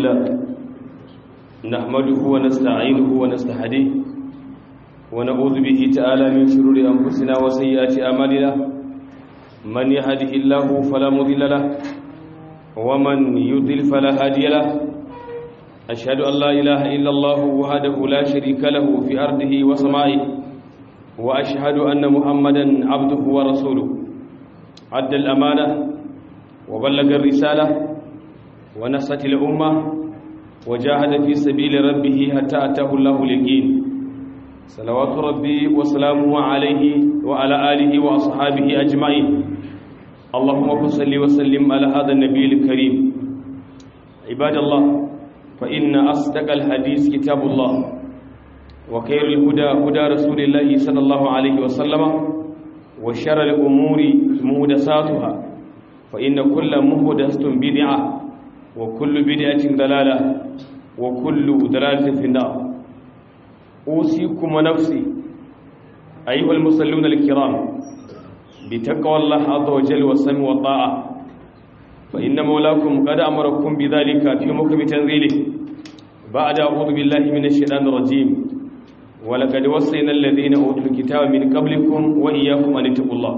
لله نحمده ونستعينه ونستهديه ونعوذ به تعالى من شرور أنفسنا وسيئات أعمالنا من يهده الله فلا مضل له ومن يضلل فلا هادي له أشهد أن لا إله إلا الله وحده لا شريك له في أرضه وسمائه وأشهد أن محمدا عبده ورسوله عد الأمانة وبلغ الرسالة ونصت الأمة وجاهد في سبيل ربه حتى أتاه الله اليقين صلوات ربي وسلامه عليه وعلى آله وأصحابه أجمعين اللهم صل وسلم على هذا النبي الكريم عباد الله فإن أصدق الحديث كتاب الله وخير الهدى هدى رسول الله صلى الله عليه وسلم وشر الأمور مهدساتها فإن كل مهدسة بدعة وكل بدعة ضلالة وكل ضلالة في النار أوصيكم ونفسي أيها المصلون الكرام بتقوى الله عز وجل والسمع والطاعة فإن مولاكم قد أمركم بذلك في محكم تنزيله بعد أعوذ بالله من الشيطان الرجيم ولقد وصينا الذين أوتوا الكتاب من قبلكم وإياكم أن اتقوا الله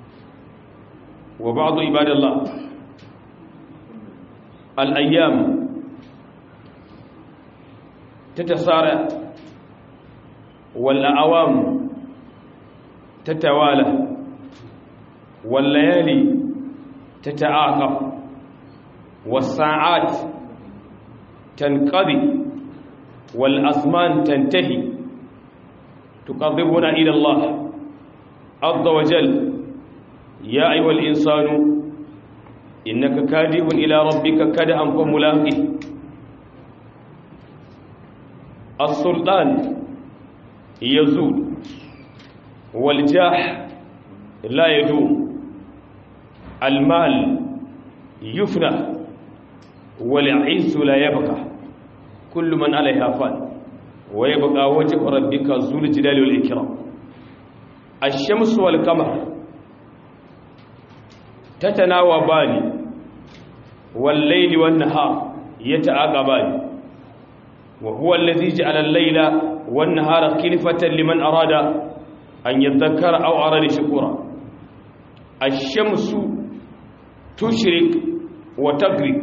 وبعض عباد الله الأيام تتسارع والأعوام تتوالى والليالي تتعاقب والساعات تنقضي والأزمان تنتهي تقربنا إلى الله عز وجل يا أيها الإنسان إنك كادح إلى ربك كدحا فملاقيه السلطان يزول والجاح لا يدوم المال يفنى والعز لا يبقى كل من عليها فان ويبقى وجه ربك ذو الجلال والإكرام الشمس والقمر تتناوبان والليل والنهار يتعاقبان وهو الذي جعل الليل والنهار خلفة لمن أراد أن يذكر أو أراد شكورا الشمس تشرق وتغرب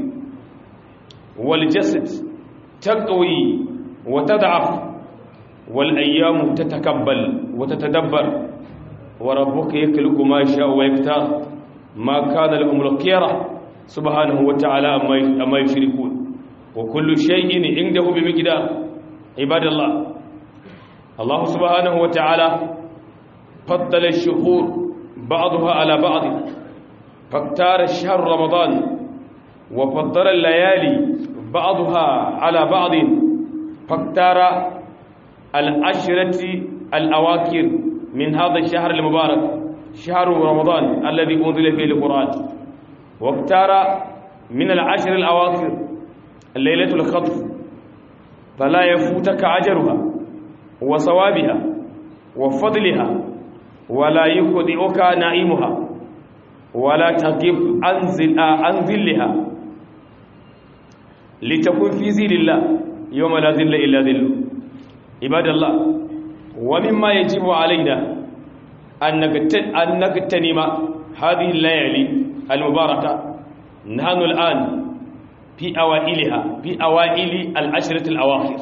والجسد تقوي وتضعف والأيام تتكبل وتتدبر وربك يخلق ما يشاء ويختار ما كان لهم الخيرة سبحانه وتعالى أما يشركون وكل شيء عنده بمقدار عباد الله الله سبحانه وتعالى فضل الشهور بعضها على بعض فاختار الشهر رمضان وفضل الليالي بعضها على بعض فاختار العشرة الأواخر من هذا الشهر المبارك شهر رمضان الذي أنزل فيه القرآن واختار من العشر الأواخر الليلة الخطف فلا يفوتك أجرها وصوابها وفضلها ولا يخدئك نائمها ولا تغيب عن ذلها لتكون في ذل الله يوم لا ذل إلا ذله عباد الله ومما يجب علينا أن نغتنم هذه الليالي المباركة نحن الآن في أوائلها في أوائل العشرة الأواخر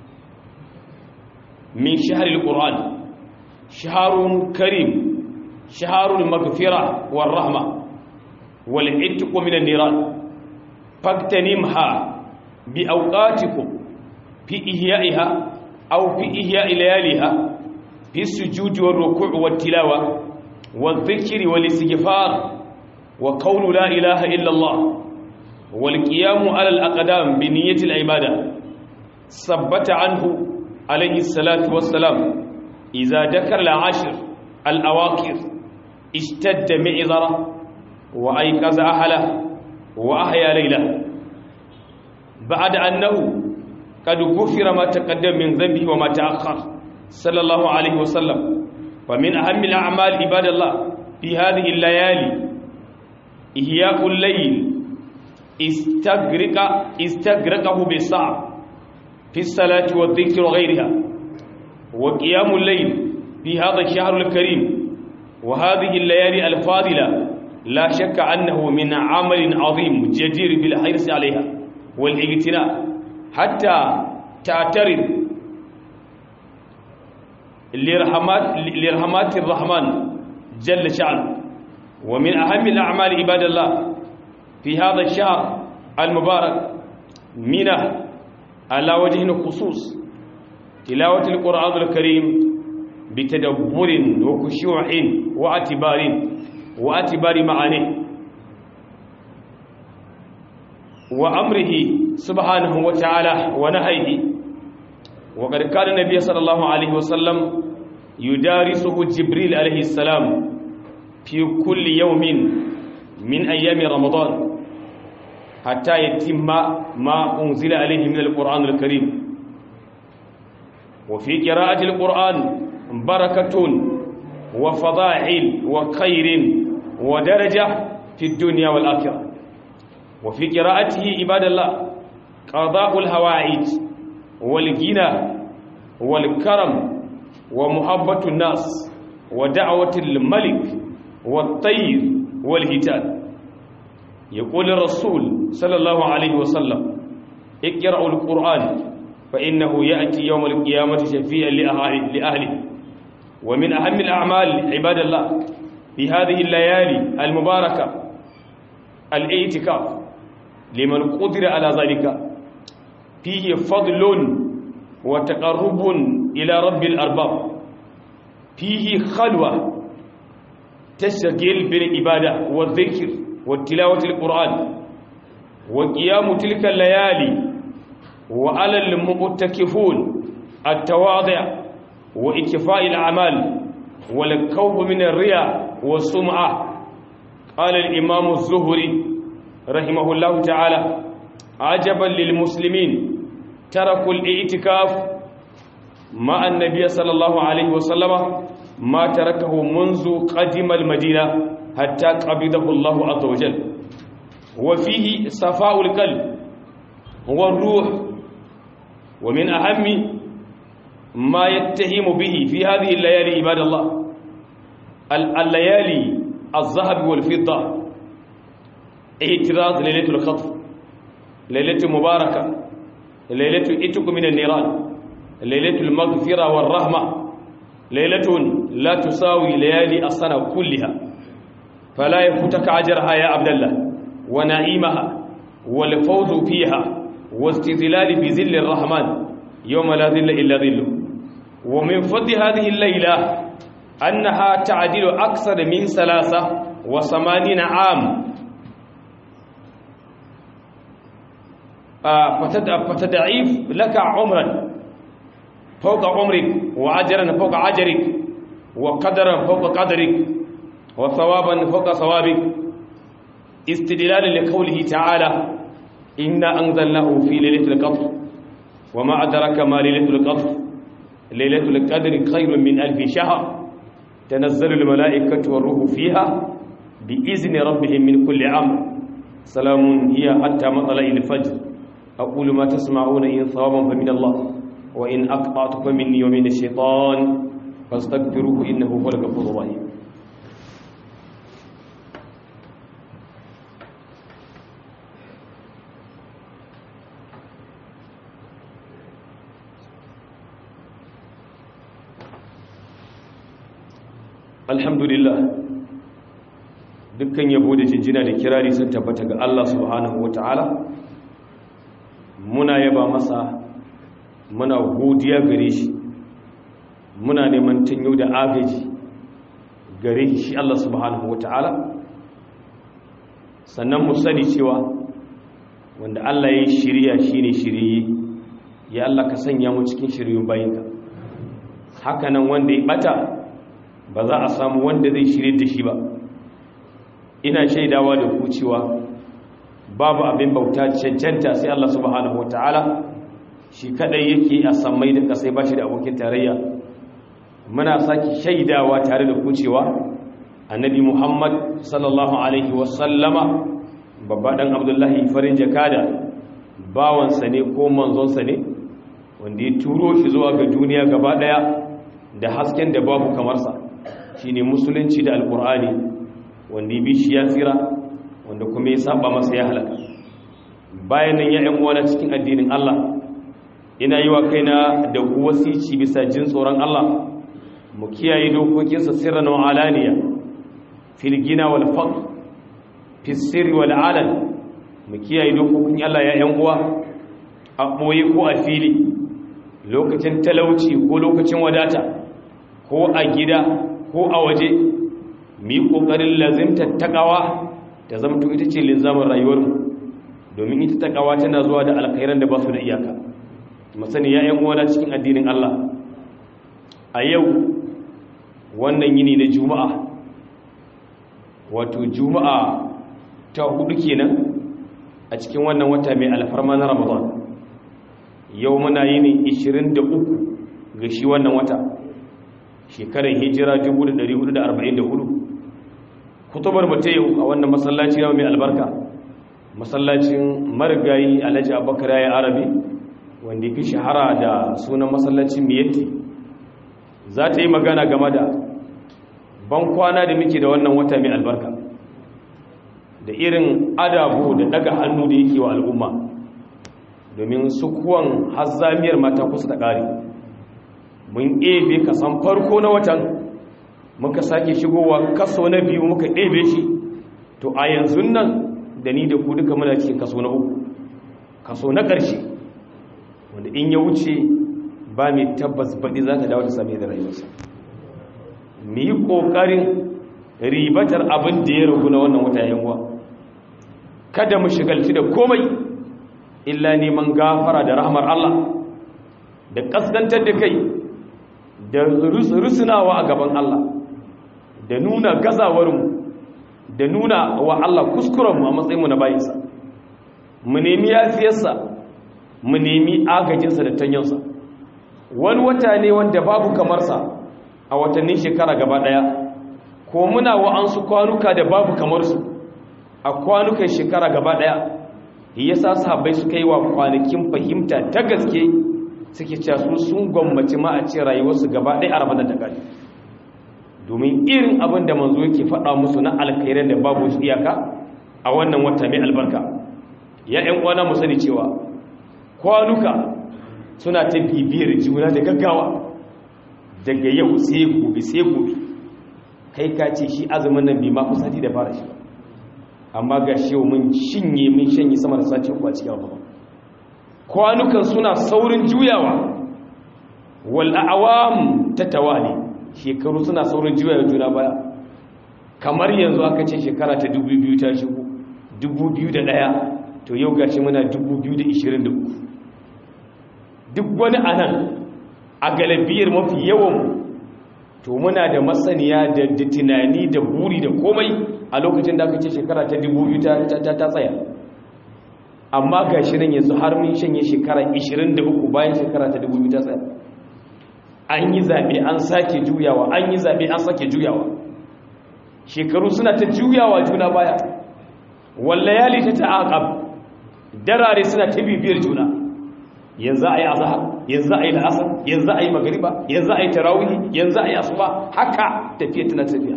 من شهر القرآن شهر كريم شهر المغفرة والرحمة والعتق من النيران فاغتنمها بأوقاتكم في إحيائها أو في إحياء لياليها في السجود والركوع والتلاوة والذكر والاستغفار وقول لا إله إلا الله والقيام على الأقدام بنية العبادة ثبت عنه عليه الصلاة والسلام إذا ذكر العشر الأواخر اشتد معذرة وأيقظ أهله وأحيا ليله بعد أنه قد غفر ما تقدم من ذنبه وما تأخر صلى الله عليه وسلم ومن أهم الأعمال عباد الله في هذه الليالي إحياء الليل استغرق استغرقه بالصعب في الصلاة والذكر وغيرها وقيام الليل في هذا الشهر الكريم وهذه الليالي الفاضلة لا شك أنه من عمل عظيم جدير بالحرص عليها والاغتناء حتى تعترض لرحمات, لرحمات الرحمن جل شأنه ومن أهم الأعمال عباد الله في هذا الشهر المبارك منه على وجه الخصوص تلاوة القرآن الكريم بتدبر وخشوع واعتبار واعتبار معانيه وأمره سبحانه وتعالى ونهيه وقد كان النبي صلى الله عليه وسلم يدارسه جبريل عليه السلام في كل يوم من أيام رمضان حتى يتم ما أنزل عليه من القرآن الكريم وفي قراءة القرآن بركة وفضائل وخير ودرجة في الدنيا والآخرة وفي قراءته عباد الله قضاء الهوائج والغنى والكرم ومحبة الناس ودعوة الملك والطير والهتان يقول الرسول صلى الله عليه وسلم اقرأوا القرآن فإنه يأتي يوم القيامة شفيعا لأهله ومن أهم الأعمال عباد الله في هذه الليالي المباركة الاعتكاف لمن قدر على ذلك فيه فضل وتقرب إلى رب الأرباب فيه خلوة تشغل بالعبادة والذكر والتلاوة القرآن وقيام تلك الليالي وعلى المؤتكفون التواضع وإكفاء الأعمال والكوف من الرياء والسمعة قال الإمام الزهري رحمه الله تعالى عجبا للمسلمين تركوا الاعتكاف مع النبي صلى الله عليه وسلم ما تركه منذ قدم المدينة حتى قبضه الله عز وجل وفيه صفاء القلب والروح ومن أهم ما يتهم به في هذه الليالي عباد الله الليالي الذهب والفضة اعتراض ليلة الخطف ليلة مباركة ليلة اتق من النيران ليلة المغفرة والرحمة ليلة لا تساوي ليالي السنة كلها فلا يفوتك أجرها يا عبد الله ونعيمها والفوز فيها واستظلال بذل الرحمن يوم لا ذل إلا ذله ومن فضل هذه الليلة أنها تعدل أكثر من ثلاثة وثمانين عام فتدعيف لك عمرا فوق عمرك وأجرا فوق أجرك وقدرا فوق قدرك وثوابا فوق ثوابك استدلالا لقوله تعالى إنا أنزلناه في ليلة القدر وما أدرك ما ليلة القدر ليلة القدر خير من ألف شهر تنزل الملائكة والروح فيها بإذن ربهم من كل أمر سلام هي حتى مطلع الفجر أقول ما تسمعون إن صوابا فمن الله وإن أقطعت فمني ومن الشيطان فاستغفروه إنه هو الغفور الرحيم alhamdulillah dukkan yabo da jinjina da kirari sun tabbata ga Allah subhanahu wata'ala muna yaba masa muna godiya gare shi muna neman tanyo da agaji gare shi Allah subhanahu wata'ala sannan mu sani cewa wanda Allah ya shirya shine shiriye ya Allah ka sanya mu cikin shiryun bayinka hakanan wanda ya bata ba za a samu wanda zai shirye da shi ba ina shaidawa da ku cewa babu abin bauta cancanta sai Allah subhanahu wataala shi kadai yake a sammai da kasai bashi da abokin tarayya muna saki shaidawa tare da ku cewa annabi Muhammad sallallahu alaihi wasallama babba ɗan abdullahi farin jakada bawansa ne ko manzonsa ne wanda ya turo shi zuwa ga duniya gaba ɗaya da hasken da babu kamarsa shi ne musulunci da alkur'ani wanda ya bi shi ya tsira wanda kuma ya saba masa ya halaka bayan nan ya ‘yan uwana cikin addinin Allah ina yi wa kaina da wasici bisa jin tsoron Allah mu kiyaye dokokinsa sirran wa alaniya fil gina wal faqr fi sirri wal alan mu kiyaye dokokin Allah ya ‘yan uwa a boye ko a fili lokacin talauci ko lokacin wadata ko a gida ko a waje mu yi ƙoƙarin lazimtar takawa ta zamto ita ce linzamin rayuwarmu domin ita takawa tana zuwa da alkhairan da ba su da iyaka masani ya yan uwana cikin addinin Allah a yau wannan yini na juma'a wato juma'a ta hudu kenan a cikin wannan wata mai alfarma na ramadan yau muna yini 23 ga shi wannan wata shekarar hijira 1444 kutubar mata yau a wannan masallaci mai albarka masallacin marigayi alhaji abubakar ya arabi wanda fi shahara da sunan masallacin miyatti za ta yi magana game da ban kwana da muke da wannan wata mai albarka da irin adabu da daga hannu da yake wa al'umma domin sukuwan hazzamiyar mata kusa da ƙari mun ebe kasan farko na watan muka sake shigowa kaso na biyu muka ebe shi to a yanzu nan da ni da ku duka muna cikin kaso na uku kaso na ƙarshe wanda in ya wuce ba mai tabbas baɗi za ta dawo ta same da rayuwarsa mu yi ƙoƙarin ribatar abin da ya ragu na wannan wata yanwa kada mu shigalci da komai illa neman gafara da rahmar Allah da ƙaskantar da kai da rusunawa a gaban Allah da nuna gazawarmu da nuna wa Allah kuskurenmu a matsayinmu na bayinsa mu nemi yafiyarsa mu nemi agajinsa da tanyansa wani wata ne wanda babu kamarsa a watannin shekara gaba daya ko muna wa'ansu kwanuka da babu kamarsu a kwanukan shekara gaba daya yasa sahabbai suka yi wa kwanakin fahimta ta gaske suke cewa su sun gwammaci ma a ce rayuwarsu gaba ɗaya a ramadan da gani domin irin abin da manzo yake faɗa musu na alkhairan da babu su iyaka a wannan wata mai albarka ya ƴan uwana mu sani cewa kwanuka suna ta bibiyar juna da gaggawa daga yau sai gobe sai gobe kai ka ce shi azumin nan bai ma fi sati da fara shi amma ga shi mun shinye mun shanye sama da sati uku a cikin ramadan kwanukan suna saurin juyawa wal a'wam tatawali shekaru suna saurin juyawa juna baya kamar yanzu aka ce shekara ta 2000 ta shigo 2001 to yau gashi muna 2023 duk wani anan a galibiyar mafi yawan to muna da masaniya da tunani da buri da komai a lokacin da aka ce shekara ta 2000 ta tsaya amma ga shirin yanzu har mun shanye shekara 23 bayan shekara ta 2000 ta tsaya an yi zaɓe an sake juyawa an yi zaɓe an sake juyawa shekaru suna ta juyawa juna baya wallayali ta ta'aqab darare suna ta bibiyar juna yanzu ayi azhar yanzu ayi al'asr yanzu ayi magriba yanzu ayi tarawih yanzu ayi asuba haka tafiya tana tafiya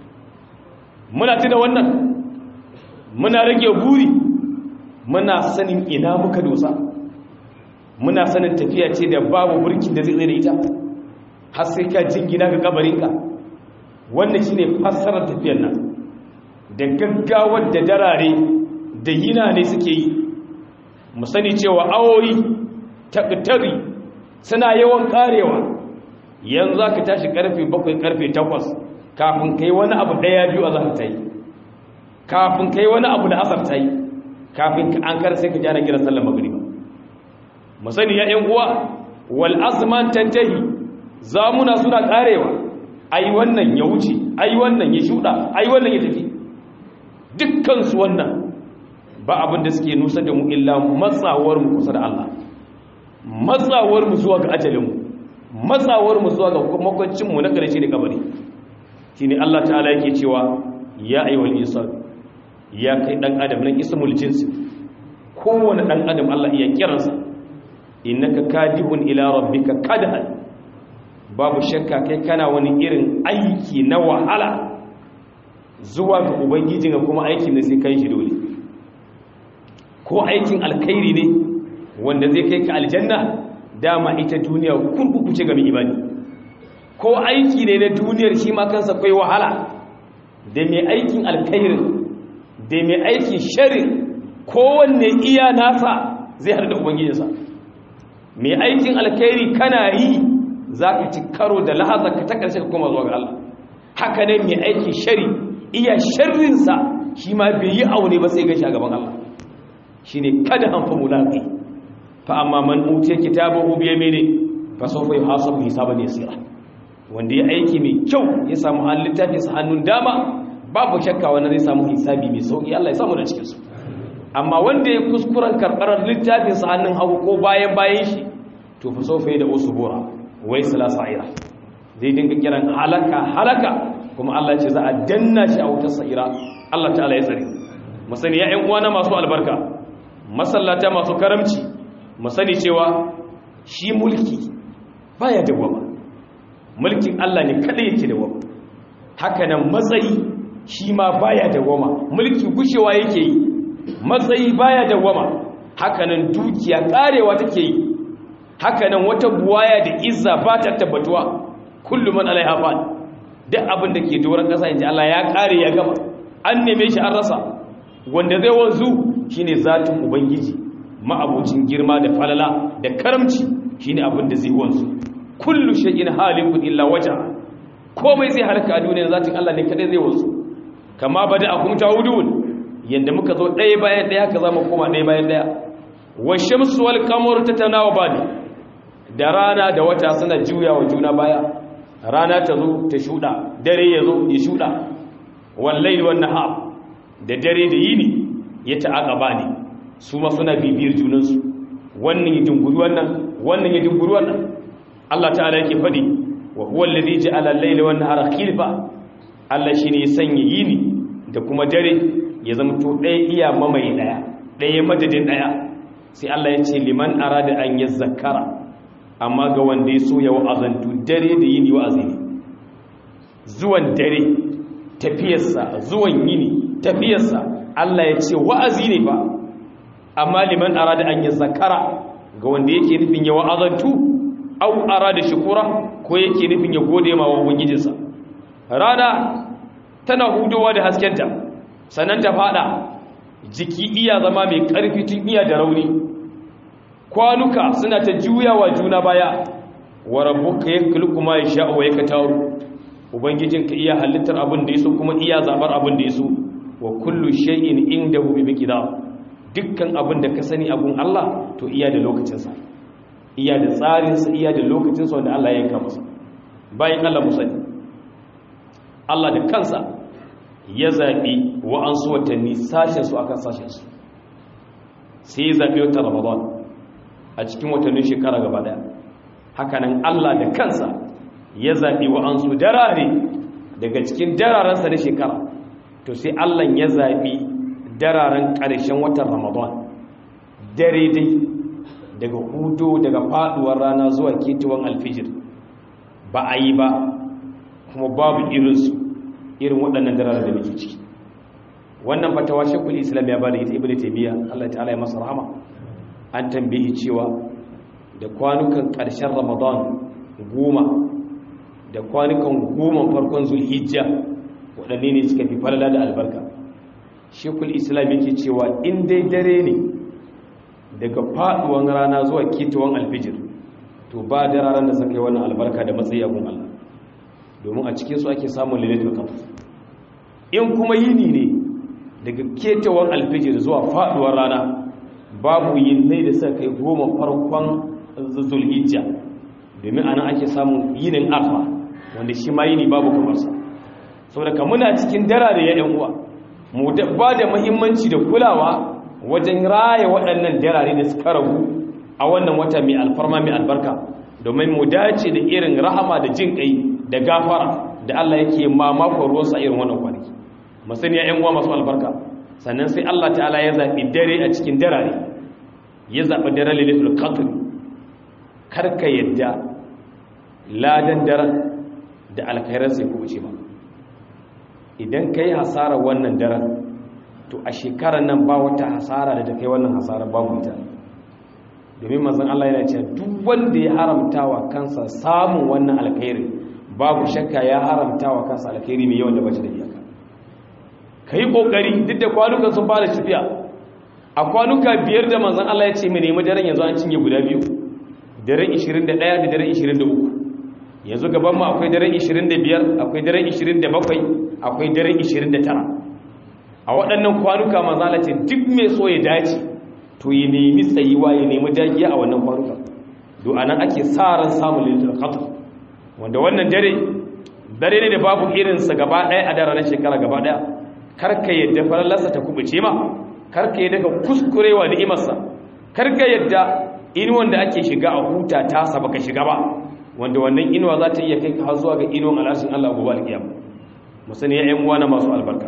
muna tuna wannan muna rage buri muna sanin ina muka dosa muna sanin tafiya ce da babu burkin da zai tsaye da ita har sai ka jingina ga kabarinka wannan shine fassarar tafiyar nan da gaggawar da darare da yina ne suke yi mu sani cewa awoyi taktari suna yawan karewa yanzu aka tashi karfe 7 karfe 8 kafin kai wani abu daya biyu a zaka tayi kafin kai wani abu da asar tayi kafin an kar sai ka jana kiran sallar magriba mu sani ya ƴan uwa wal azman tantahi zamuna suna karewa ai wannan ya wuce ai wannan ya shuda ai wannan ya tafi dukkan su wannan ba abin da suke nusa da mu illa matsawar mu kusa da Allah matsawar mu zuwa ga ajalin mu matsawar mu zuwa ga makwancin mu na karshe da kabari shine Allah ta'ala yake cewa ya ayyuhal insan ya kai dan adam nan ismul jinsi kowane dan adam Allah iya kiransa innaka kadihun ila rabbika kadhan babu shakka kai kana wani irin aiki na wahala zuwa ga ubangijin kuma aikin da sai kai shi dole ko aikin alkhairi ne wanda zai kai ka aljanna dama ita duniya kurkuku ce ga mai imani ko aiki ne na duniyar shi ma kansa kai wahala da mai aikin alkhairin da mai aikin sharin kowanne iya nasa zai haɗu da ubangijinsa mai aikin alkhairi kana yi za ka ci karo da lahazar ka ta ƙarshe ka koma zuwa ga Allah haka ne mai aikin shari iya sharrinsa shi ma bai yi aune ba sai gashi a gaban Allah shi ne kada hanfa mulaƙi fa amma man utiya kitabahu bi yamini fa sawfa yuhasabu hisaban yasira wanda ya aiki mai kyau ya samu hannun littafin sa hannun dama babu shakka wannan zai samu hisabi mai sauki Allah ya samu da cikin su amma wanda ya kuskuren karɓar littafin sa hannun hagu ko bayan bayan shi to fa sawfa da usbura wai sala sa'ira zai dinga kiran halaka halaka kuma Allah ya ce za a danna shi a wutar sa'ira Allah ta'ala ya tsare masani ya ƴan uwana masu albarka masallata masu karamci mu sani cewa shi mulki baya dawama mulkin Allah ne kada yake dawama haka nan matsayi shi ma baya dawama mulki gushewa yake yi matsayi baya dawama haka nan dukiya karewa take yi haka nan wata buwaya da izza ba ta tabbatuwa kullum man alaiha fan duk abin da ke doron kasa inji Allah ya kare ya gama an neme shi an rasa wanda zai wanzu shine zatin ubangiji ma'abucin girma da falala da karamci shine abin da zai wanzu kullu shay'in halikun illa wajha komai zai halaka a duniya zatin Allah ne kadai zai wanzu kama bada akum ta'udun yanda muka zo ɗaya bayan ɗaya haka zamu koma ɗaya bayan ɗaya wa shamsu wal qamaru tatanawabani da rana da wata suna juyawa juna baya rana ta zo ta shuda dare ya zo ya shuda wal layli wan nahar da dare da yini ya ta'aqaba ne su ma suna bibiyar junansu wannan ya dunguri wannan wannan ya dunguri wannan Allah ta'ala yake fadi wa huwa alladhi ja'ala al-layla wan nahara khilfa Allah shine ya sanya yini da kuma dare ya zama to ɗaya iya mamaye ɗaya ɗaya madadin ɗaya sai Allah ya ce liman arada an yazzakara amma ga wanda ya so ya wa'azantu dare da yini wa'azi ne zuwan dare tafiyarsa zuwan yini tafiyarsa Allah ya ce wa'azi ne ba amma liman arada an yi zakara ga wanda yake nufin ya wa'azantu au arada shukura ko yake nufin ya gode ma wa ubangijinsa rana tana hudowa da haskenta sannan ta fada jiki iya zama mai karfi tun iya da rauni kwanuka suna ta juyawa juna baya wa rabbuka yakhluqu ma yasha'u wa yaktaru ubangijinka iya halittar abin da yaso kuma iya zabar abin da yaso wa kullu shay'in indahu bi miqdar dukkan abin da ka sani abun Allah to iya da lokacinsa iya da tsarinsa iya da lokacinsa wanda Allah ya yanka masa bayan Allah musani Allah da kansa ya zaɓi wa'ansu watanni sashensu akan sashensu sai ya zaɓi wata ramadan a cikin watannin shekara gaba daya hakanan Allah da kansa ya zaɓi wa'ansu darare daga cikin dararensa na shekara to sai Allah ya zaɓi dararen ƙarshen watan ramadan dare dai daga hudu daga faduwar rana zuwa ketuwan alfijir ba a yi ba kuma babu irinsu irin waɗannan dararen da muke ciki wannan fatawa shekul islam ya ba da ita ibn taymiya Allah ta'ala ya masa rahama an tambayi cewa da kwanukan ƙarshen ramadan goma da kwanukan goma farkon zulhijja waɗanne ne suka fi falala da albarka shekul islam yake cewa in dai dare ne daga faduwan rana zuwa ketawan alfijir to ba da ranar da suka yi wannan albarka da matsayi abun Allah domin a cikinsu ake samun lalatul qadr in kuma yini ne daga ketawan alfijir zuwa faduwar rana babu yinnai da suka kai goma farkon zulhijja domin ana ake samun yinin arfa wanda shi ma yini babu kamarsa saboda muna cikin dara da ya yan uwa mu ba da muhimmanci da kulawa wajen raya waɗannan darare da suka ragu a wannan wata mai alfarma mai albarka domin mu dace da irin rahama da jin kai da gafara da Allah yake mamakon ruwansa irin wannan kwanaki masani ya yan uwa masu albarka sannan sai Allah ta'ala ya zaɓi dare a cikin darare ya zaɓi dare lilitul qadr karka yadda ladan daren da alkhairar sai ku wuce ba idan ka yi hasarar wannan daren to a shekarar nan ba wata hasara da ta kai wannan hasarar babu ita domin mazan Allah yana cewa duk wanda ya haramta wa kansa samun wannan alkhairi babu shakka ya haramta wa kansa alkhairi mai yawan da bace da iyaka ka yi ƙoƙari duk da kwanukan sun fara tafiya a kwanuka biyar da manzan Allah ya ce mai nemi daren yanzu an cinye guda biyu daren 21 da daren 23 yanzu gaban mu akwai daren 25 akwai daren 27 akwai daren 29 a waɗannan kwanuka manzan Allah ce duk mai so ya dace to ya nemi tsayiwa ya nemi dagiya a wannan kwanuka do anan ake sa ran samun lilitul qadr wanda wannan dare dare ne da babu irinsa gaba ɗaya a daren shekara gaba ɗaya karka yadda farallarsa ta kubuce ma karka yadda ka kuskurewa ni'imarsa karka yadda inuwan da ake shiga a huta ta sa baka shiga ba wanda wannan inuwa za ta iya kai ka zuwa ga inuwan al'ashin Allah gobe alkiyama mu sani ya ƴan uwana masu albarka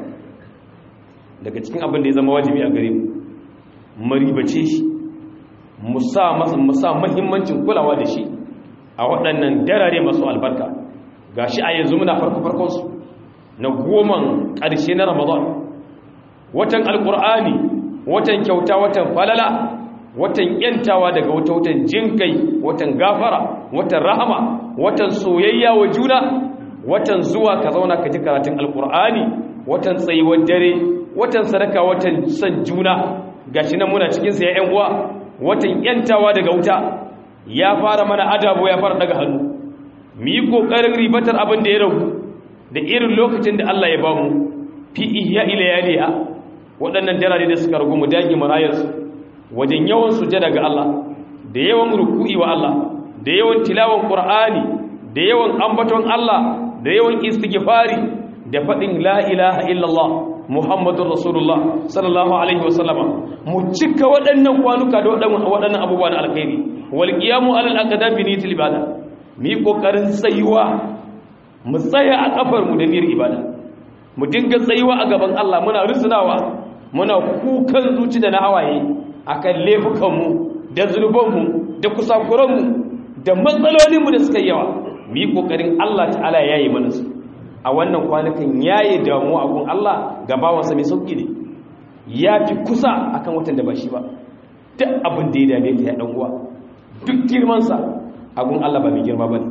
daga cikin abin da ya zama wajibi a gare mu maribace shi mu sa masa mu sa muhimmancin kulawa da shi a waɗannan darare masu albarka gashi a yanzu muna farko farkon su na goman ƙarshe na ramadan watan alƙur'ani watan kyauta watan falala watan yantawa daga wata watan jinkai watan gafara watan rahama watan soyayya wa juna watan zuwa ka zauna ka ji karatun alƙur'ani watan tsayuwar dare watan sadaka watan san juna gashi nan muna cikin sa ya uwa watan yantawa daga wuta ya fara mana adabo ya fara daga hannu mu yi kokarin ribatar abin da ya ragu da irin lokacin da Allah ya ba mu fi ihya ila yaliha waɗannan darare da suka rugu mu dage marayarsu wajen yawan sujada ga Allah da yawan ruku'i wa Allah da yawan tilawan Qur'ani da yawan ambaton Allah da yawan istighfari da faɗin la ilaha illallah Muhammadur Rasulullah sallallahu alaihi wasallama mu cika waɗannan kwanuka da waɗannan abubuwa na alkhairi wal qiyamu alal aqdam bi niyyati ibada mi kokarin tsayuwa mu tsaya a kafar mu da niyyar ibada mu dinga tsayuwa a gaban Allah muna rusunawa muna kukan zuci da na hawaye akan laifukanmu da zunubanmu da kusakuranmu da matsalolinmu da suka yawa mu yi ƙoƙarin Allah ta'ala ya yi mana su a wannan kwanukan ya yi damuwa a gun Allah ga bawansa mai sauƙi ne ya fi kusa akan watan da ba shi ba duk abin da ya dame ka ya ɗan uwa duk girmansa a gun Allah ba mai girma ba ne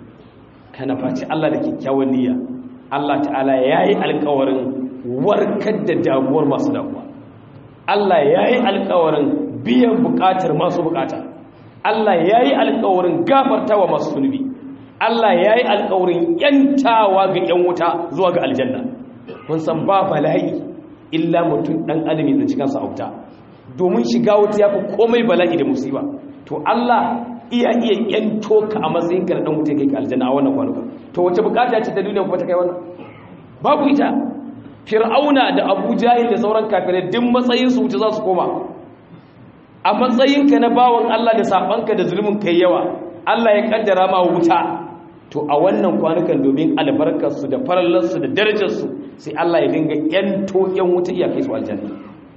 kana faci Allah da kyakkyawan niyya Allah ta'ala ya yi alkawarin warkar da damuwar masu damuwa Allah ya yi alkawarin biyan bukatar masu bukata Allah ya yi alkawarin gafartawa masu zunubi Allah ya yi alkawarin yantawa ga yan wuta zuwa ga aljanna mun san ba bala'i illa mutum dan adam ya cikin sa auta domin shiga wuta yafi komai bala'i da musiba to Allah iya iya yanto ka a matsayin ka dan wuta kai ka aljanna a wannan kwanuka to wace bukata ce ta duniya kuma ta kai wannan babu ita fir'auna da abu jahil da sauran kafirai duk matsayinsu wuce za su koma a matsayinka na bawan Allah da sabanka da zulmin kai yawa Allah ya kaddara ma wuta to a wannan kwanukan domin albarkarsu da farallarsu da darajarsu sai Allah ya dinga yanto yan wuta iya kai su aljanna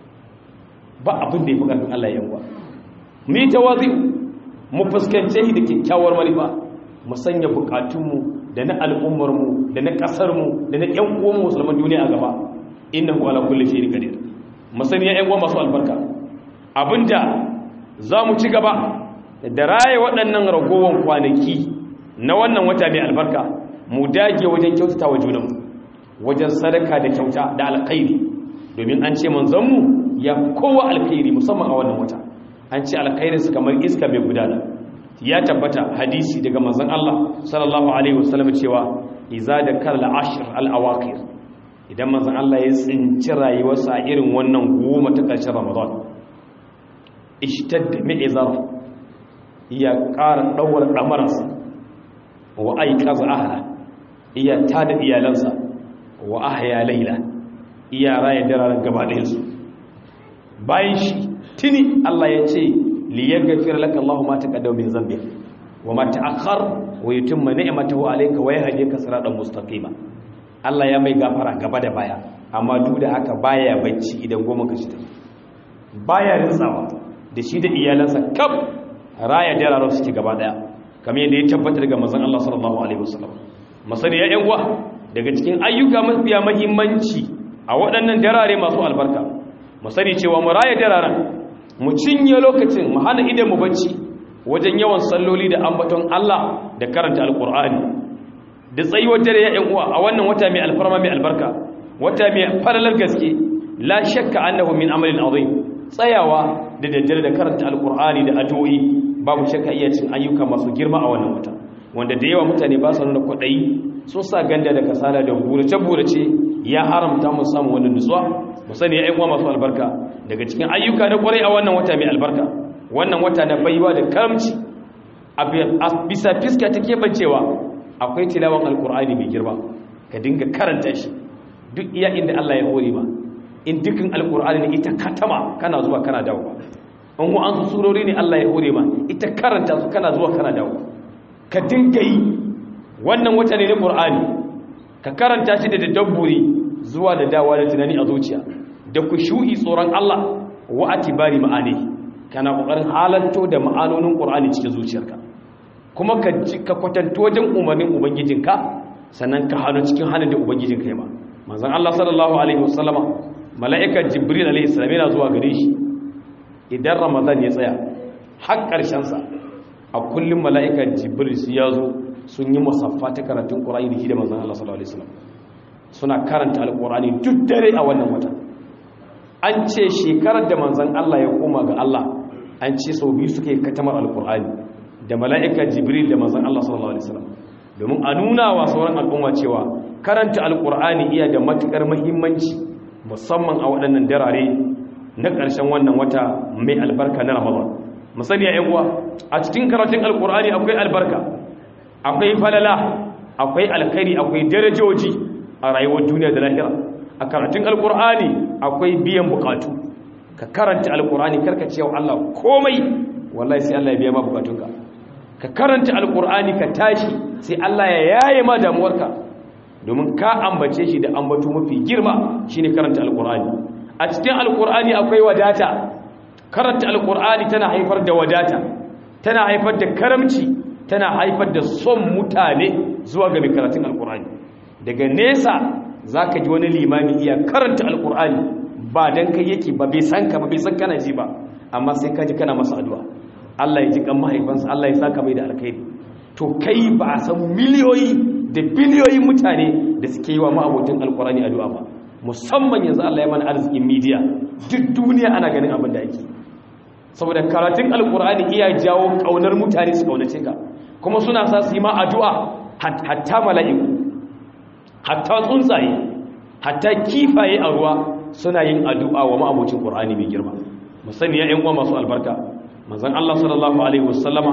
ba abin da ya fi ƙarfin Allah ya yanwa mu yi tawazi mu fuskance shi da kyakkyawar manufa mu sanya bukatunmu da na al'ummarmu da na ƙasarmu da na ‘yan uwan musulman duniya a gaba inna ku ala kulle shi qadir musani ya ‘yan uwan masu albarka abinda za mu ci gaba da raye waɗannan ragowar kwanaki na wannan wata mai albarka mu dage wajen kyautata wa junanmu wajen sadaka da kyauta da alkhairi domin an ce manzanmu ya kowa alkhairi musamman a wannan wata an ce alkhairinsu kamar iska mai gudana ya tabbata hadisi daga manzon Allah sallallahu alaihi wasallam cewa iza da kal ashr al awaqir idan manzon Allah ya tsinci rayuwarsa a irin wannan goma ta ƙarshen Ramadan ishtadda mi'zar ya ƙara dawar damarsa wa aiqaz ahla iya tada iyalansa wa ahya layla iya raya daren gaba ɗayan su bayan shi tuni Allah ya ce liyaghfir laka Allahu ma taqaddama min dhanbik wa ma ta'akhkhar wa yutimma ni'matahu alayka wa yahdika siratan mustaqima Allah ya mai gafara gaba da baya amma duk da haka baya bacci idan goma ka shi baya rinsawa da shi da iyalansa kaf raya dararo suke gaba daya kamar yadda ya tabbatar daga manzon Allah sallallahu alaihi wasallam masani ya yan uwa daga cikin ayyuka mafiya muhimmanci a waɗannan darare masu albarka mu sani cewa mu raya dararen mu cinye lokacin mu hana idan mu bacci wajen yawan salloli da ambaton Allah da karanta alkur'ani da tsayuwar dare ya uwa a wannan wata mai alfarma mai albarka wata mai falalar gaske la shakka annahu min amalin azim tsayawa da daddare da karanta alkur'ani da addu'o'i babu shakka iya cin ayyuka masu girma a wannan wata wanda da yawa mutane ba su nuna kwaɗayi sun sa ganda da kasala da burace-burace ya haramta mu samu wannan nutsuwa mu sani ya uwa masu albarka daga cikin ayyuka na kwarai a wannan wata mai albarka wannan wata na baiwa da karamci a bisa fiska ta keɓancewa akwai tilawan alkur'ani mai girma ka dinga karanta shi duk iya inda Allah ya hore ma in dukkan alkur'ani ne ita katama kana zuwa kana dawo in ku an su surori ne Allah ya hore ma ita karanta su kana zuwa kana dawo ka dinga yi wannan wata ne na qur'ani ka karanta shi da dabburi zuwa da dawa da tunani a zuciya da kushu'i tsoron Allah wa atibari ma'ani kana kokarin halanto da ma'anonin qur'ani cikin zuciyarka kuma ka ka kwatanto wajen umarnin ubangijinka sannan ka hano cikin hannun da ubangijinka ya ba manzon Allah sallallahu alaihi wasallama mala'ikar jibril alaihi salam yana zuwa gare shi idan ramadan ya tsaya har karshen sa a kullum mala'ikar jibril su ya zo sun yi musaffa ta karatun qur'ani da shi da manzon Allah sallallahu alaihi wasallam suna karanta alqur'ani duk dare a wannan wata an ce shekarar da manzon Allah ya koma ga Allah an ce sau biyu suka yi katamar alqur'ani da mala'ikar jibril da manzon Allah sallallahu alaihi wasallam domin a nuna wa sauran al'umma cewa karanta alkur'ani iya da matukar muhimmanci musamman a waɗannan darare na ƙarshen wannan wata mai albarka na ramadan musali ya uwa a cikin karatun alkur'ani akwai albarka akwai falala akwai alkhairi akwai darajoji a rayuwar duniya da lahira a karatun alkur'ani akwai biyan bukatu ka karanta alkur'ani karka cewa Allah komai wallahi sai Allah ya biya ma bukatunka ka karanta alkur'ani ka tashi sai Allah ya yaye ma damuwarka domin ka ambace shi da ambato mafi girma shine karanta alkur'ani a cikin alkur'ani akwai wadata karanta alkur'ani tana haifar da wadata tana haifar da karamci tana haifar da son mutane zuwa ga mai karatun alkur'ani daga nesa zaka ji wani limami iya karanta alkur'ani ba dan kai yake ba bai san ka ba bai san kana ji ba amma sai ka ji kana masa addu'a Allah ya ji kan mahaifansa Allah ya saka mai da alkhairi to kai ba a san miliyoyi da biliyoyin mutane da suke yi wa ma'abotin alkurani addu'a ba musamman yanzu Allah ya mana arzikin media duk duniya ana ganin abin da ake saboda karatun alkurani iya jawo kaunar mutane su kaunace ka kuma suna sa su yi ma addu'a hatta mala'iku hatta tsuntsaye hatta kifaye a ruwa suna yin addu'a wa ma'abocin qur'ani mai girma musani ya ƴan uwa masu albarka manzon Allah sallallahu alaihi wasallama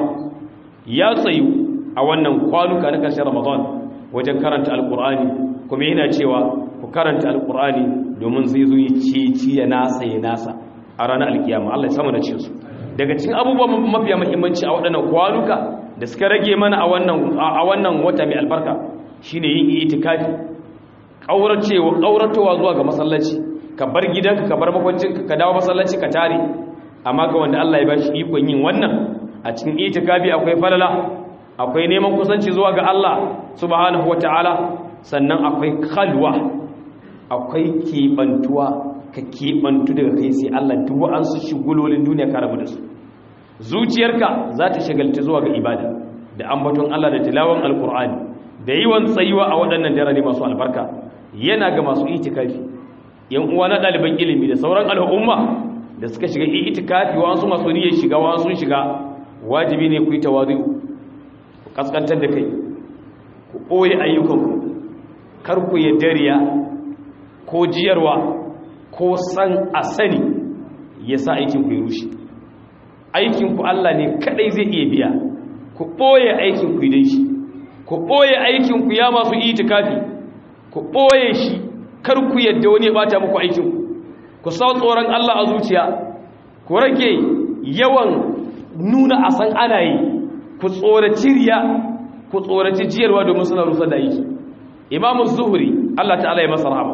ya tsayu a wannan kwanuka na ƙarshen Ramadan wajen karanta alkur'ani kuma yana cewa ku karanta alkur'ani domin zai zo yi cici ya nasa ya nasa a ranar alkiyama Allah ya samu da cinsu daga cikin abubuwan mafiya muhimmanci a waɗannan kwanuka da suka rage mana a wannan a wannan wata mai albarka shine yin itikafi kauracewa kauratowa zuwa ga masallaci ka bar gidanka ka bar makwancinka ka dawo masallaci ka tare amma ga wanda Allah ya bashi ikon yin wannan a cikin itikafi akwai falala akwai neman kusanci zuwa ga Allah subhanahu wata'ala sannan akwai khalwa akwai kebantuwa ka kebantu daga kai sai Allah duk wa'ansu shigulolin duniya ka rabu da su zuciyarka za ta shagalta zuwa ga ibada da ambaton Allah da tilawan alkur'ani da yiwan tsayuwa a waɗannan darare masu albarka yana ga masu itikafi yan uwa na ɗaliban ilimi da sauran al'umma da suka shiga itikafi wa'ansu masu niyyar shiga wa'ansu shiga wajibi ne ku yi tawazu kaskantar da kai ku ɓoye ayyukanku kar ku yi dariya ko jiyarwa ko san a sani ya sa aikinku ya rushe aikinku Allah ne kadai zai iya biya ku ɓoye aikinku idan shi ku ɓoye aikinku ya masu itikafi ku ɓoye shi kar ku yadda wani ya bata muku aikinku ku sa tsoron Allah a zuciya ku rage yawan nuna a san ana yi ku tsoraci riya ku tsoraci jiyarwa domin suna rusa da aiki imamu zuhuri Allah ta'ala ya masa rahama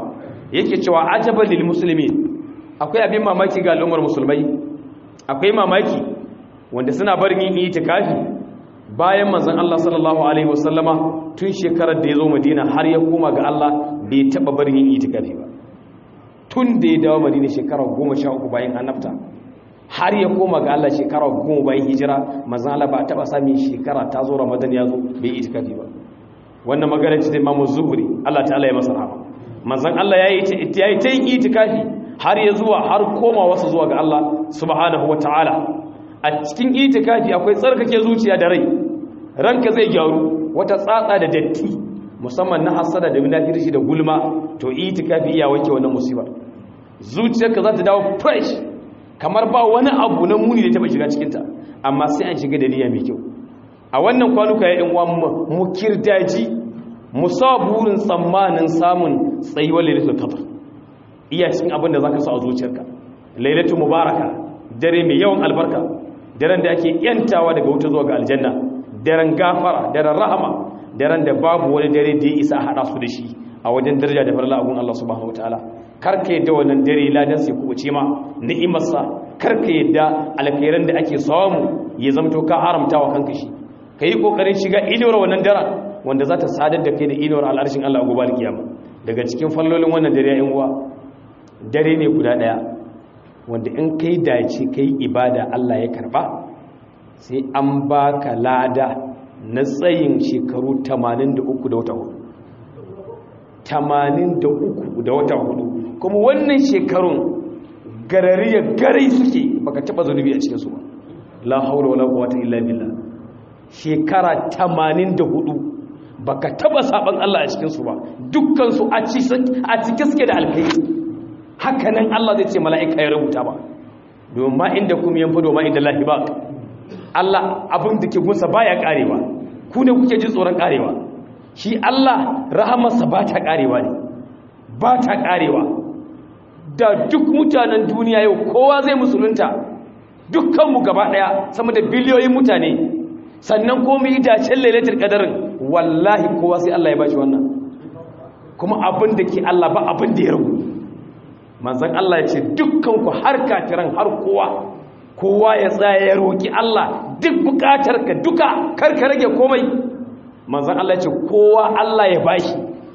yake cewa ajaban lil muslimin akwai abin mamaki ga al'ummar musulmai akwai mamaki wanda suna barin yin itikafi bayan manzon Allah sallallahu alaihi wasallama tun shekarar da ya zo Madina har ya koma ga Allah bai taba barin yin itikafi ba tun da ya dawo Madina shekarar 13 bayan annabta har ya koma ga Allah shekarar 10 bayan hijira manzon Allah ba taba sami shekara ta zo Ramadan ya zo bai itikafi ba wannan magana ce da Imam Zuhri Allah ta'ala ya masa rahama manzon Allah yayi yayi ta yin itikafi har ya zuwa har koma wasu zuwa ga Allah subhanahu wataala a cikin itikafi akwai tsarkake zuciya da rai ranka zai gyaru wata tsatsa da datti musamman na hasada da munafirci da gulma to itikafi iya wanke wannan musibar zuciyarka za ta dawo fresh kamar ba wani abu na muni da taba shiga cikin ta amma sai an shiga da niyya mai kyau a wannan kwanuka ya yan uwan mu kirdaji mu sa burin tsammanin samun tsayuwar lailatul qadr iya cikin abin da zaka sa a zuciyarka lailatul mubaraka dare mai yawan albarka daren da ake yantawa daga wuta zuwa ga aljanna daren gafara daren rahama daren da babu wani dare da ya isa a haɗa su da shi a wajen daraja da farla agun Allah subhanahu wataala karka yadda wannan dare ladan sai kubuce ma ni'imarsa karka yadda alkhairan da ake samu ya zamto ka haramta wa kanka shi yi kokarin shiga inuwar wannan daren wanda za ta sadar da kai da inuwar al'arshin Allah gobe alkiyama daga cikin fallolin wannan dare yan uwa dare ne guda daya wanda in kai dace kai ibada Allah ya karba sai an baka lada na tsayin shekaru 83 da wata hudu 83 da wata hudu kuma wannan shekarun garariya garai suke baka taba zunubi a cikin su ba la haula wala quwwata illa billah shekara 84 baka taba saban Allah a cikin su ba dukkan su a cikin suke da alkai hakanan Allah zai ce mala'ika ya rubuta ba domin ma inda kuma yanfa domin inda lahi ba Allah abin da ke gunsa baya karewa ku ne kuke jin tsoron karewa shi Allah rahamarsa ba ta karewa ne ba ta karewa da duk mutanen duniya yau kowa zai musulunta dukkanmu gaba daya sama da biliyoyin mutane sannan komai dacen lailatul qadarin wallahi kowa sai Allah ya bashi wannan kuma abin da ke Allah ba abin da ya rubu manzon Allah ya ce dukkanku har kafiran har kowa kowa ya tsaya ya roki Allah duk bukatar ka duka kar ka rage komai manzon Allah ya ce kowa Allah ya bashi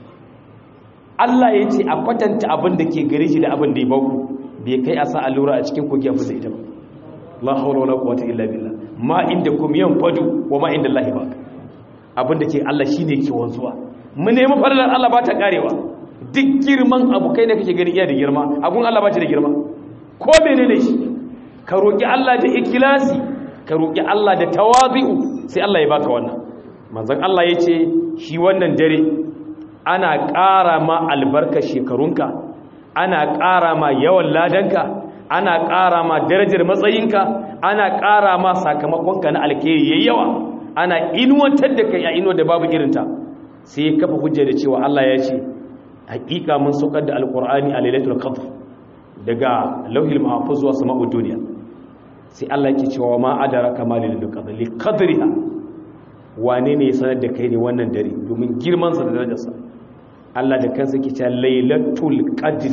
Allah ya ce a kwatanta abin da ke gare shi da abin da ya baku bai kai a sa allura a cikin kogi a fusa ita ba la hawla wala quwwata illa billah ma inda kum yanfadu wa ma inda Allah ba abin da ke Allah shine ke wanzuwa mu nemi fadalar Allah ba ta karewa duk girman abu kai da kake gani iya da girma abun Allah ba ta da girma ko menene shi ka roki Allah da ikhlasi ka roki Allah da tawabi'u sai Allah ya baka wannan manzon Allah yace shi wannan dare ana ƙara ma albarka shekarunka ana ƙara ma yawan ladanka ana ƙara ma darajar matsayinka ana ƙara ma sakamakonka na alkhairi yayi yawa ana inuwantar da kai a inuwa da babu irinta sai kafa hujja da cewa Allah ya ce hakika mun saukar da alqur'ani a lailatul qadr daga lauhil mahfuz zuwa sama'ud duniya sai Allah yake cewa ma adaraka ma lailatul qadr li qadriha wane ne ya sanar da kai ne wannan dare domin girman sa da darajarsa Allah da kansa ke cewa lailatul qadr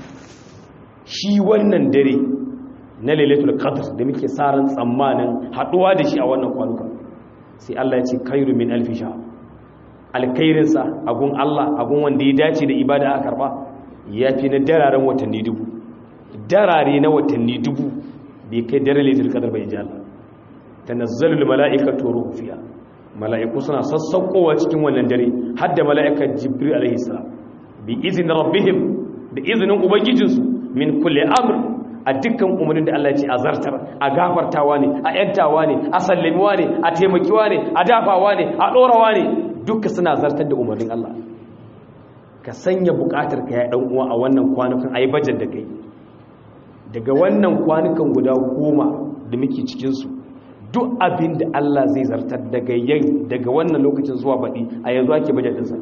shi wannan dare na lailatul qadr da muke saran tsammanin haduwa da shi a wannan kwanuka sai Allah ya ce khairu min alfi shahr alkhairin sa agun Allah agun wanda ya dace da ibada aka karba yafi na dararen watanni dubu darare na watanni dubu bai kai dare lailatul qadr bai ji Allah tanazzalul mala'ikatu ruhu fiha mala'iku suna sassaukowa cikin wannan dare har da mala'ikar jibril alaihi salam bi izinin rabbihim da izinin ubangijinsu min kulle amr a dukkan umarnin da Allah ya ce a zartar a gafartawa ne a yantawa ne a sallamiwa ne a taimakiwa ne a dafawa ne a ɗorawa ne duka suna zartar da umarnin Allah ka sanya buƙatar ka ya ɗan uwa a wannan kwanukan a yi bajar da kai daga wannan kwanukan guda goma da muke cikinsu duk abin da Allah zai zartar daga yan daga wannan lokacin zuwa baɗi a yanzu ake bajar ɗinsa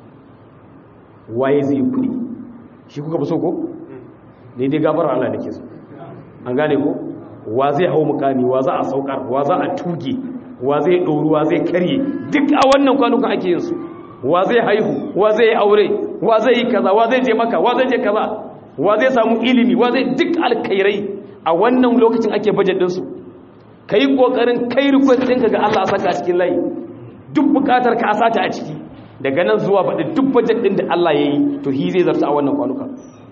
waye zai yi kuɗi shi kuka fi so ko? ne dai gabar Allah da ke so an gane ko wa zai hau mukami wa za a saukar wa za a tuge wa zai ɗoru wa zai karye duk a wannan kwanukan ake yin su wa zai haihu wa zai yi aure wa zai yi kaza wa zai je maka wa zai je kaza wa zai samu ilimi wa zai duk alkhairai a wannan lokacin ake budget din su kai kokarin kai request ɗinka ga Allah a saka a cikin layi duk bukatar ka a sata a ciki daga nan zuwa baɗi duk budget ɗin da Allah ya yi to hi zai zarta a wannan kwanuka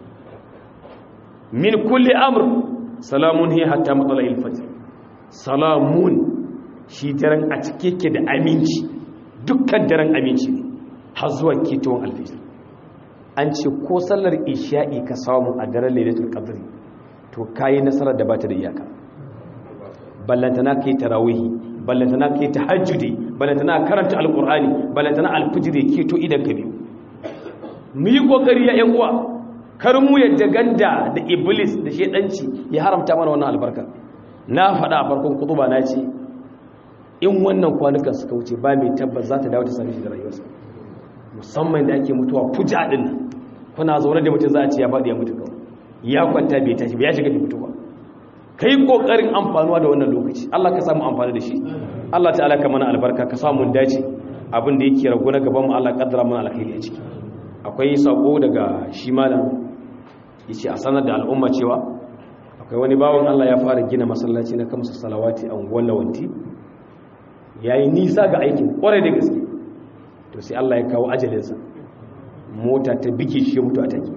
min kulli amr salamun hi hatta matsala ilfajir salamun shi daren a cike ke da aminci dukkan daren aminci ne har zuwa ketowar alfijir an ce ko sallar isha'i ka samu a daren lailatul qadri to kayi nasarar da bata da iyaka ballantana kai tarawihi ballantana kai tahajjudi ballantana karanta alqur'ani ballantana alfijir ke to idan ka biyu mu yi kokari ya yan uwa kar mu yadda ganda da iblis da shedanci ya haramta mana wannan albarka na faɗa a farkon kutuba na ce in wannan kwanukan suka wuce ba mai tabbas za ta dawo ta sami shi da rayuwarsa musamman da ake mutuwa fuja din nan kuna zaune da mutum za a ce ya faɗi ya mutu kawai ya kwanta bai tashi ba ya shiga bai mutuwa kai kokarin amfanuwa da wannan lokaci Allah ka samu amfani da shi Allah ta'ala ka mana albarka ka samu dace abin da yake rago na gaban mu Allah kaddara mana alkhairi a ciki akwai sako daga shi malam yace a sanar da al'umma cewa akwai wani bawon Allah ya fara gina masallaci na kamsa salawati a unguwar lawanti yayi nisa ga aikin kwarai da gaske to sai Allah ya kawo ajalinsa mota ta bike shi mutu a take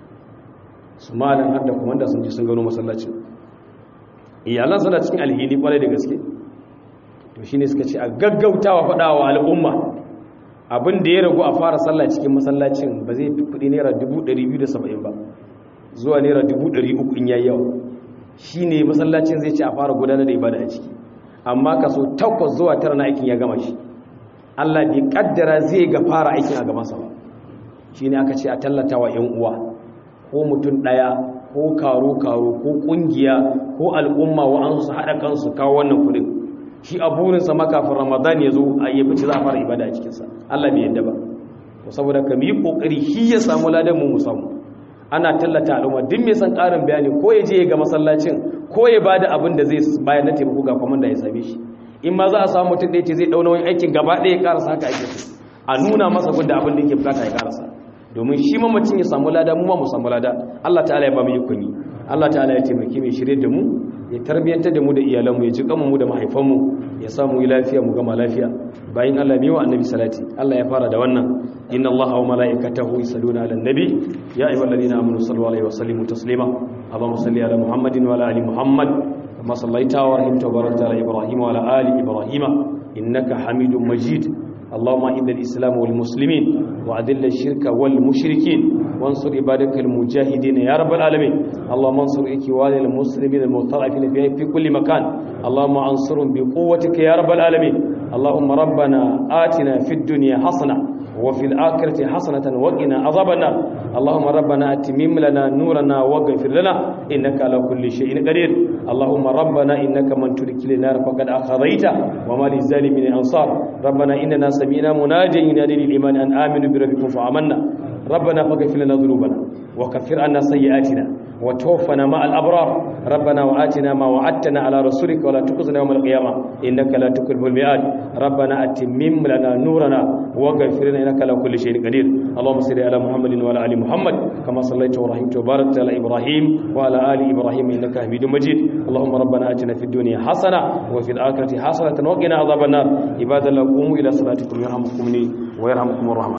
su malam har da komanda sun ji sun gano masallacin iyalan suna cikin alhini kwarai da gaske to shine suka ce a gaggautawa faɗawa al'umma abin da ya ragu a fara sallah cikin masallacin ba zai fi kuɗi naira 270 ba zuwa naira 300 in yayi yawa shine masallacin zai ce a fara gudanar da ibada a ciki amma kaso 8 zuwa 9 na aikin ya gama shi Allah bai kaddara zai ga fara aikin a gabansa ba shine aka ce a tallata wa 'yan uwa ko mutum ɗaya ko karo-karo ko ƙungiya ko al'umma wa'ansu su haɗa kansu kawo wannan kudin shi a burinsa makafin ramadan ya zo a yi fice za a fara ibada a cikinsa allah bai yadda ba to saboda ka yi ƙoƙari shi ya samu ladan mu mu samu ana tallata al'umma duk mai san ƙarin bayani ko ya je ya ga masallacin ko ya ba da abin da zai bayar na taimako ga kwamanda ya same shi in ma za a samu mutum ɗaya ce zai ɗauna wani aikin gaba ɗaya ya ƙarasa haka ake so a nuna masa gudda abin da yake bukata ya ƙarasa domin shi mamacin ya samu lada mu ma mu samu lada Allah ta'ala ya ba mu ikon yi Allah ta'ala ya taimake mu shirye da mu ya tarbiyantar da mu da iyalanmu ya ji kanmu mu da mahaifanmu ya samu yi lafiya mu gama lafiya bayan Allah ne wa annabi salati Allah ya fara da wannan inna Allah wa malaikatahu yusalluna ala nabi ya ayyuhalladhina amanu sallu alaihi wa sallimu taslima Allahumma salli ala Muhammadin wa ala ali Muhammad kama sallaita wa rahimta wa barakta ala Ibrahim wa ala ali Ibrahim innaka Hamidum Majid اللهم إن الإسلام والمسلمين وأذل الشرك والمشركين وانصر عبادك المجاهدين يا رب العالمين اللهم انصر إخوان المسلمين المضطرفين في كل مكان اللهم انصرهم بقوتك يا رب العالمين اللهم ربنا آتنا في الدنيا حسنة وفي الآخرة حسنة وقنا عذاب النار اللهم ربنا أتمم لنا نورنا واغفر لنا إنك على كل شيء قدير اللهم ربنا إنك من ترك لنا فقد أخذيت وما للظالمين أنصار ربنا إننا سمعنا مناجيا ينادي للإيمان أن آمنوا بربكم فآمنا ربنا فاغفر لنا ذنوبنا وكفر عنا سيئاتنا وتوفنا مع الأبرار ربنا وآتنا ما وعدتنا على رسولك ولا تخزنا يوم القيامة إنك لا تكلف الميعاد ربنا أتمم لنا نورنا واغفر لنا إنك على كل شيء قدير اللهم صل على محمد وعلى آل محمد كما صليت ورحمت وباركت على إبراهيم وعلى آل إبراهيم إنك حميد مجيد اللهم ربنا آتنا في الدنيا حسنة وفي الآخرة حسنة وقنا عذاب النار عباد الله قوموا إلى صلاتكم يرحمكم ويرحمكم الرحمن